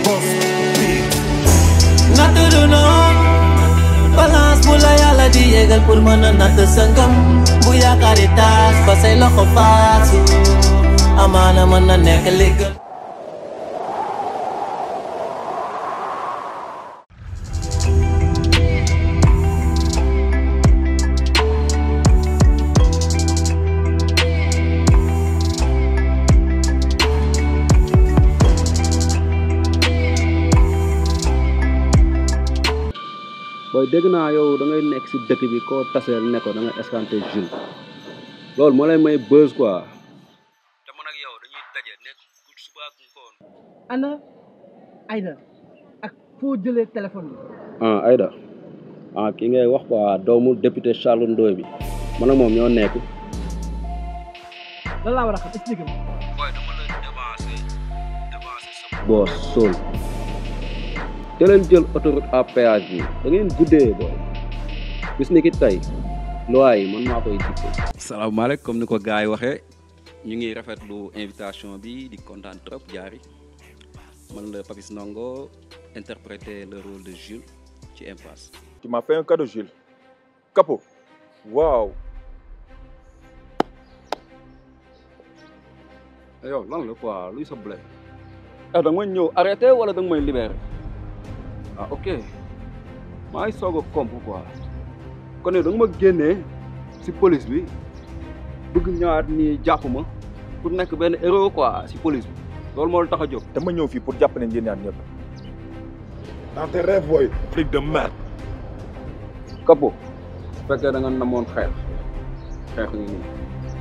boss natt du noon balance bu la yàlla di yégal pour mën a natt sa ngëm bu yaakaari taas ba say loxo faasu amaana mën na nekk li gën booy dégg naa yow da ngay nekk si dëkk bi koo taseel ne ko da ngay escanté Jules loolu moo lay may buzz quoi te man ak yow dañuy daje nekk ku suba ak ngoon ana Aïda ak foo jëlee téléphone bi ah Aïda ah ki ngay wax quoi doomu député Charles Ndoye bi man ak moom ñoo nekk lan laa war a xam expliqué ma booy dama la devancé devancé sa boos Sol te leen jël autoroute à péage bi da ngeen guddee booy bis ni ki tey loi yi man maa koy dicté salaamaaleykum comme ni ko gars yi waxee ñu ngi rafetlu invitation bi di kontaan trop jaari man la Papis Ndongo interpréter le rôle de Jules ci Impasse Tu m'as fait un cadeau, Jules. Capot. Waouh. yow lan la quoi luy sa blé ah da nga may ñëw arrêté wala da nga may libéré ah ok maa ngi soog a comp quoi kon yow da nga ma génnee si police bi bëgg ñëwaat nii jàpp ma pour nekk benn héros quoi si police bi loolu moo la tax a jóg dama ñëw fii pour jàpp ne ngeen ñaar ñëpp. Dans tes rêves, boy. Flic de merde. Capo su fekkee da nga namoon xeex xeex ngi nii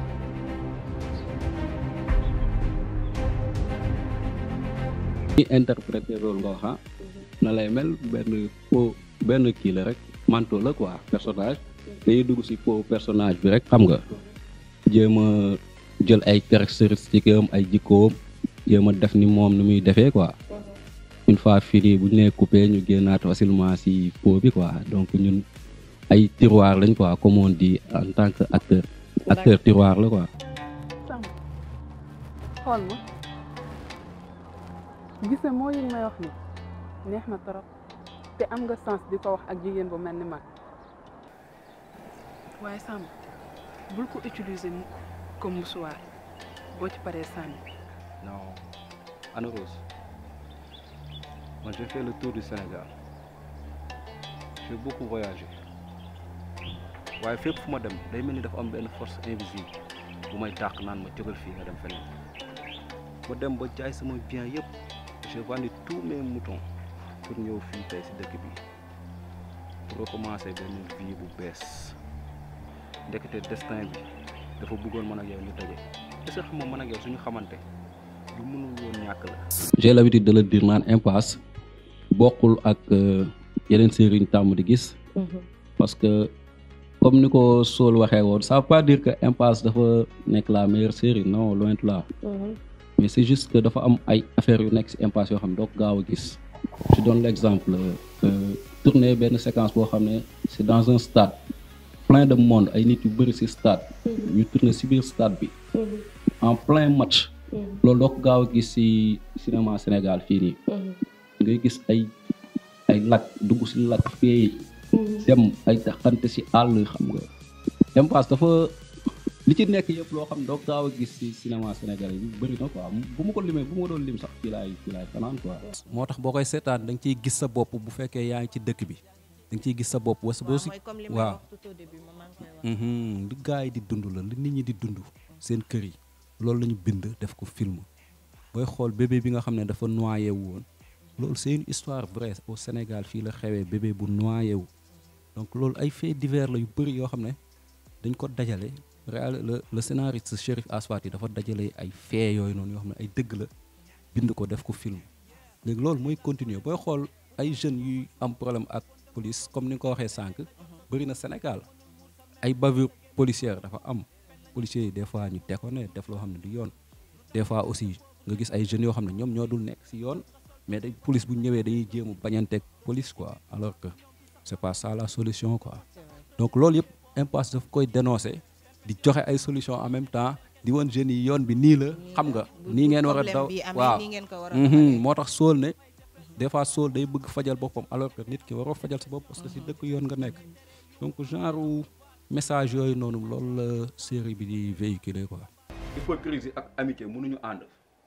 ñi interprété rôle nga wax ah na lay mel benn po benn kii la rek manteau la quoi personnage dañuy dugg si po personnage bi rek xam nga jéem a jël ay caractéristiques am ay jikkoom jéem a def ni moom ni muy defee quoi une fois fini bu ñu nee coupé ñu génnaat facilement si po bi quoi donc ñun ay tiroir lañ quoi comme on dit en tant que acteur acteur tiroir la quoi Sam xool ma gis nga moo yi may wax ni neex na torop te am nga sens di ko wax ak jigéen bu mel ni man waaye Sam bul ko utiliser mukk comme musuwaar boo ci paree sànni non Anna Rose moi j'ai fait le tour du Sénégal j'ai beaucoup voyagé waaye fépp fu ma dem day mel ni dafa am benn force invisible bu may dàq naan ma jógal fii nga dem feneen ma dem ba jaay sama bien yëpp j'ai vendu tous mes moutons pour ñëw fii tey si dëkk bi pour recommencer benn vie bu bees ndekete destin bi dafa bëggoon man ak yow ñu daje est-ce que xam nga man ak yow suñu xamante lu mënul woon ñàkk la. j'ai l'habitude de le dire naan impasse bokkul ak yeneen série ñu tàmm di gis. parce que comme ni ko Sol waxee woon ça veut pas dire que impasse dafa nekk la meilleure série non loin de là. mais c'est juste que dafa am ay affaires yu nekk ci impasse yoo xam ne doo ko gaaw a gis. je donne l'exemple tourner benn séquence boo xam ne c'est dans un stade plein de monde ay nit yu bëri ci stade. ñu tourner ci biir stade bi. en plein match. loolu doo ko gaaw a gis ci cinéma Sénégal fii nii. ngay gis ay ay lac dugg ci lac fii dem ay taxante ci àll xam nga impasse dafa li ci nekk yëpp loo xam ne doo gaaw a gis ci cinéma Sénégal yi bëri na quoi bu ma ko limee bu ma doon lim sax fii laay fii laay fanaan quoi. moo tax boo koy seetaan da nga ciy gis sa bopp bu fekkee yaa ngi ci dëkk bi da nga ciy gis sa bopp wasa boo si waaw li gars yi di dund la li nit ñi di dund seen kër yi loolu la ñu bind def ko film booy xool bébé bi nga xam ne dafa noyé wu woon loolu c'est une histoire vraie au Sénégal fii la xewee bébé bu noyé wu donc loolu ay faits divers la yu bëri yoo xam ne dañ ko dajale réal le le scénariste Chérif Aswati dafa dajale ay faits yooyu noonu yoo xam ne ay dëgg la bind ko def ko film léegi loolu mooy continuer booy xool ay jeunes yuy am problème ak police comme ni nga ko waxee sànq bëri na Sénégal ay bavure policière dafa am policiers yi des fois ñu déconné def loo xam ne du yoon des fois aussi nga gis ay jeunes yoo xam ne ñoom ñoo dul nekk ci yoon mais day police bu ñëwee dañuy jéem a bañanteeg police quoi alors que c'est pas ça la solution quoi donc loolu yëpp impasse daf koy dénoncer di joxe ay solution en même temps di woon jeunes yi yoon bi nii la xam nga nii ngeen war a daw waaw moo tax sool ne des fois sool day bëgg fajal boppam alors que nit ki waroo fajal sa bopp parce que si dëkk yoon nga nekk donc genre message yooyu noonu loolu la série bi di véhiculer quoi. hypocrisie ak amitié mënuñu ànd.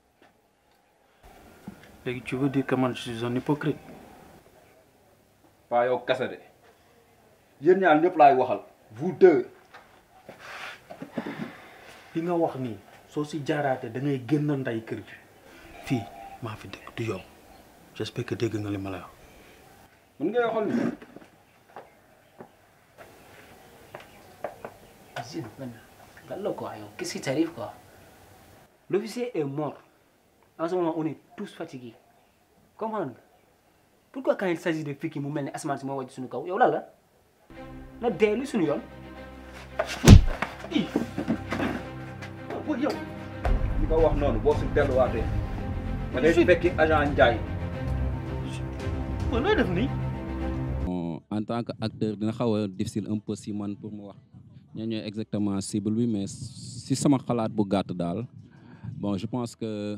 léegi tu veux dire que man je suis un hypocrite pas yow kese de yéen ñaar ñëpp laay waxal vous deux. li nga wax nii soo si jaaraatee da ngay génn nday kër gi fii maa fi dëkk du yow j'espère que dégg nga li ma la wax. mën ngay waxal ni. Zid, Gallo quoi, yo, qu'est-ce qui t'arrive quoi L'officier est mort. En ce moment, on est tous fatigués. Comment Pourquoi quand il s'agit de filles qui m'ont mené à ce moment où je suis Yo là là Na dee li suñu yoon. li nga wax noonu boo si delluwaatee. da ngay fekki agent Ndiaye. looy def nii. Bon, en tant que acteur dina xaw a difficile un peu si man pour mu wax ñoo ñooy exactement cible bi mais si sama xalaat bu gàtt daal bon je pense que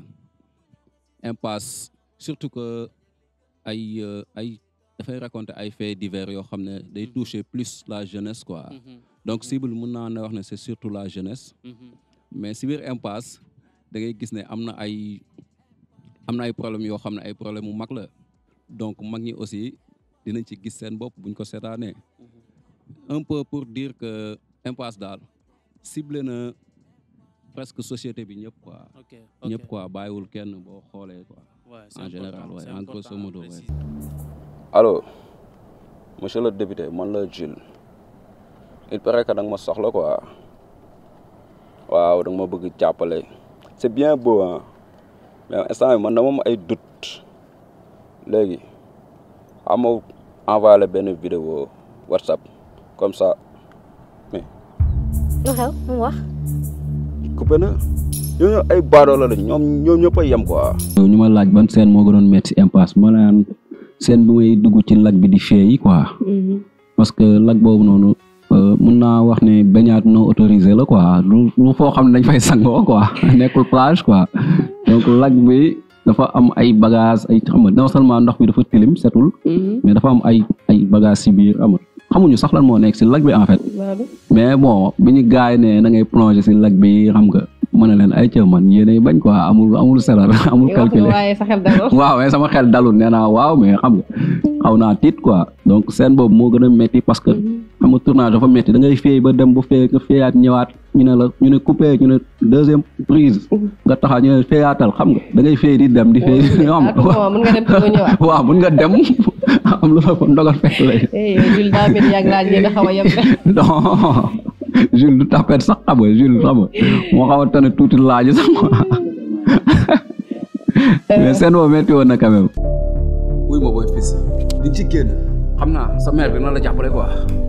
impasse surtout que ay euh, ay dafay raconter ay faits divers yoo xam ne day toucher plus la jeunesse quoi donc cible bi mën naa ne wax ne c'est surtout la jeunesse mais si biir impasse da ngay gis ne am na ay am na ay problèmes yoo xam ne ay problème mu mag la donc mag ñi aussi dinañ ci gis seen bopp buñ ko seetaanee un peu pour dire que impasse daal ciblé na presque société bi ñëpp quoi ok ñëpp quoi bàyyiwul kenn boo xoolee quoi Ouais, c'est en général important, ouais c'est en grosso important modo de ouais. préciser. allo monsieur le député man la Jules il paraît que da nga ma soxla quoi waaw da nga ma bëgg jàppale c'est bien beau hein mais instant bi man dama am ay doute léegi xam ma envoyé la benn vidéo WhatsApp comme ça mais lu xew mu wax coupé na ñooñu ay baadoola lañ ñoom ñoom ñëpp a yem quoi. yow ñu ma laaj ban scène moo gënoon métti si impasse ma naan scène bi may dugg ci lag bi di feeyi quoi parce que lag boobu noonu euh, mun naa wax ne baignade non autorisé la quoi lu lu foo xam ne dañ fay sangoo quoi nekkul plage quoi donc lag bi dafa am ay bagages ay xam nga non seulement ndox bi dafa tilim setul mais dafa am ay ay bagages si biir am xamuñu sax lan moo nekk si lag bi en fait mais bon bi ñu gaay ne na ngay plonger si lag bi xam nga mën na leen ay ca man yéenay bañ quoi amul amul selar amul calculer waaye sa xel dalul waaw mais sama xel dalul nee naa waaw mais xam nga xaw naa tiit quoi donc scène boobu moo gën a métti parce que xam nga tournage dafa métti da ngay féey ba dem ba fee nga féeyaat ñëwaat ñu ne la ñu ne coupé ñu ne deuxième prise nga taxaw ñu ne féeyaatal xam nga da ngay féey di dem di féey di xam ah bon mën nga dem te doo ñëwaat waaw mun nga dem am lu la ko ndogal fekk lay eh yow Jules daa mel yàgg laaj ngeen a xaw a yem de non Jules du tapet sax xam nga Jules xam nga moo xaw a tane tuuti laaj sax mais seen boobu métti woon na quand même. wuy ma booy fils di ci génn xam naa sa mère dina la jàppale quoi.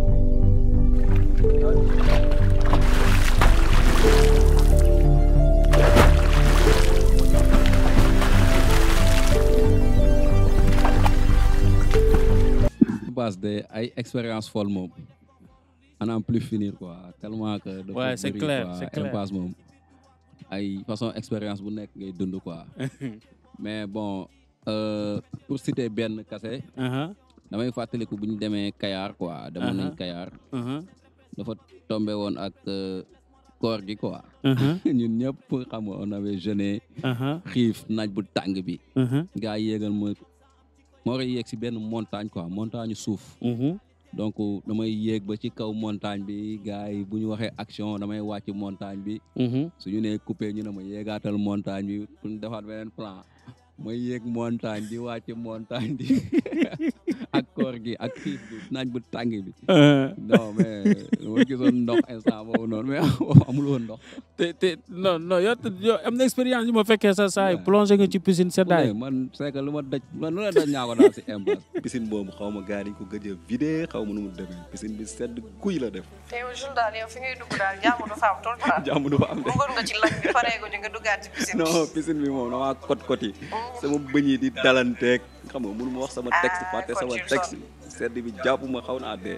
base de ay expérience folle moom à n'en plus finir quoi tellement que. dafa Ouais, c'est bëri, clair, quoi. c'est clair. impasse moom ay façon expérience bu nekk ngay dund quoi. mais bon euh, pour citer benn kase Uh-huh, damay fàttaliku bu ñu demee Kayar quoi demoon nañ Uh-huh. Kayar uh-huh, dafa tombé woon ak euh, koor gi quoi uh-huh, ñun ñëpp xam nga on avait jeûné uh-huh, xiif naaj bu tàng bi uh-huh, gaa yi yéegal ma ma war a yéeg si benn montagne quoi montagne suuf uh-huh. donc damay yéeg ba ci kaw montagne bi gars yi bu ñu waxee action damay wàcc montagne bi Mhm. su ñu nee coupé ñu ne ma yéegaatal montagne bi pour ñu defaat beneen plan may yéeg montagne di wàcc montagne bi ak koor gi ak xiif bi naaj bu tàng bi Uh-huh. non mais ma gisoon ndox instant boobu noonu mais amul woon ndox te te non non yow te- yow am na expérience yu ma fekkee sa saa yi plongé nga ci piscine seddaay mais man c'est que lu ma daj man lu la daj ñaa ko daal si impasse piscine boobu xaw ma gars yi dañ ko gëj a vidé xaw ma nu mu demee piscine bi sedd guy la def te yow Jules daal yow fi ngay dugg daal jàmm du fa am tout le temps. jàmm du fa am de duggoon nga ci lac bi pareegu ñu nga duggaat ci piscine bi. non piscine bi moom damaa kot kot yi sama bëñ yi di dalanteeg xam nga mënu ma wax sama texte fàtte kon sama Jules texte sedd bi jàpp ma xaw naa dee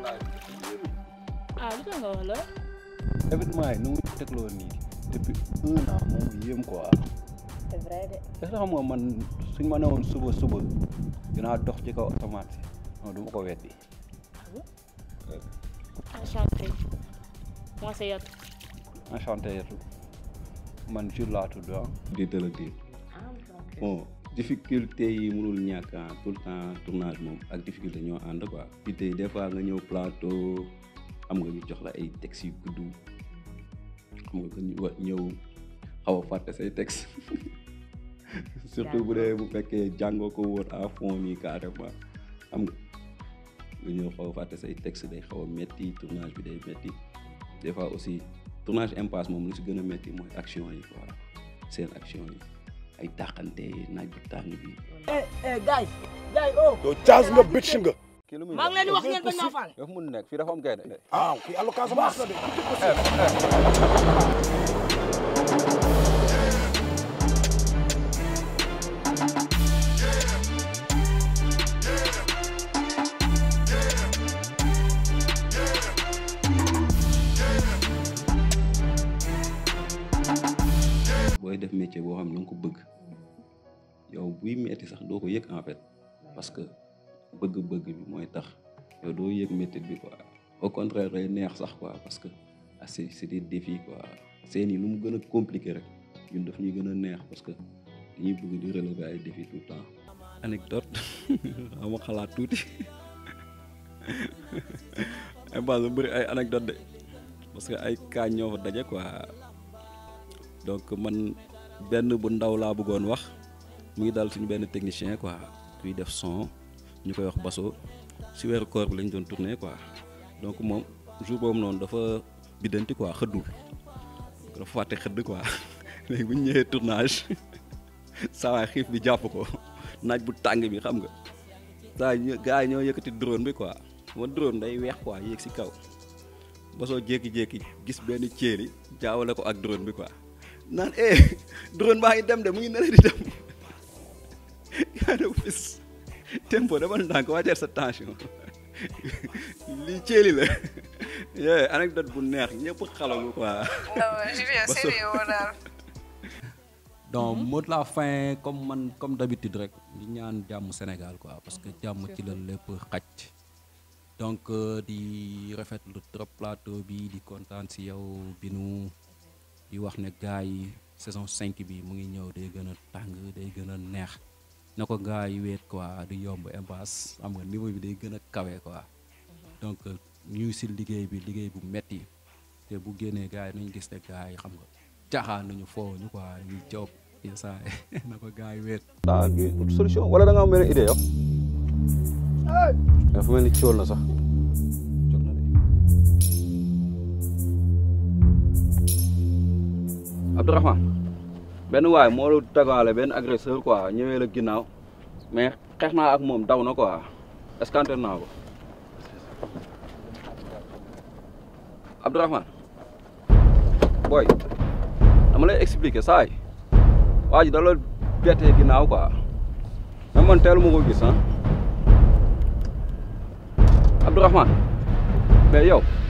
ah lu tax nga wax la événement yi nu mu tegloo nii depuis un an moom yéem quoi c'est vrai de est-ce que xam nga man suñ ma newoon suba suba dinaa dox ci kaw asamaan si non du ma ko weddi enchanté moi c'est Yatou enchanté yetu man jur laa tudd ah di dëla di bon difficulté yi mënul ñàkk ah tout le temps tournage moom ak difficulté ñoo ànd quoi puis tey des fois nga ñëw plateau xam nga ñu jox la ay textes yu gudd xam nga ñu wa ñëw xaw a fàtte say textes surtout bu dee bu fekkee jàngoo ko woon à fond nii carrément xam nga nga ñëw xaw a fàtte say textes day xaw a metti tournage bi day metti des fois aussi tournage impasse moom lu si gën a metti mooy action yi quoi seen action yi ay dàqante naaj bu tàng bi eh eh gars gars oh. yow caas nga bitch nga. kii lu muy maa ngi leen di wax ngeen bañ maa faale. dafa mun nekk fii dafa am gaynde ah kii allo Casamance la de. booy def métier boo xam ne nga ko bëgg yow buy metti sax doo ko yëg en fait parce que bëgg-bëgg bi mooy tax yow doo yëg métti bi quoi au contraire day neex sax quoi parce que ah c'est c'est des défis quoi seen yi lu mu gën a compliqué rek ñun daf ñuy gën a neex parce que dañuy bëgg di relever ay défis tout le temps. anecdote ama xalaat tuuti ay base bu bëri ay anecdote de parce que ay cas ñoo fa daje quoi donc man benn bu ndaw laa bëggoon wax mu ngi dal suñu benn technicien quoi kuy def son ñu koy wax baso si weeru koor bi lañ doon tourné quoi donc moom jour boobu noonu dafa biddanti quoi xëddul dafa fàtte xëdd quoi léegi bu ñu ñëwee tournage saa waay xiif bi jàpp ko naaj bu tàng bi xam nga saa yi gars yi ñoo yëkkati drone bi quoi ma drone day weex quoi yéeg si kaw basoo jékki-jékki gis benn céeri jaawale ko ak drone bi quoi naan eh drone baa ngi dem de mu ngi nele di dem yaa ne fis tempo dama ndànk wàcceel sa tension lii ceeli la yee anecdote bu neex ñëpp xalagu quoi non Julien sérieux woo daal. donc mot de la fin comme man comme d'habitude rek di ñaan jàmm Sénégal quoi parce que jàmm ci la lépp xaj donc euh, di rafetlu trop plateau bi di kontaan si yow binu di wax ne gars yi saison 5 bi mu ngi ñëw day gën a tàng day gën a neex na ko gars yi weet quoi di yomb impasse xam nga niveau bi day gën a kawe quoi donc ñu ngi si liggéey bi liggéey bu metti te bu génnee gars yi nañu gis ne gars yi xam nga caaxaan nañu foo ñu quoi ñu job saa na ko gars yi weet daa solution wala da nga am benn idée yow dafa mel ni cool na sax jóg na de Abdourahmane benn waay moo la dagaale benn agresseur quoi ñëwee la ginnaaw mais xeex naa ak moom daw na quoi escanté naa ko Abdourahmane booy dama lay expliquer saay waa ji da la bettee ginnaaw quoi mais man teelu ma ko gis ah Abdourahmane mais yow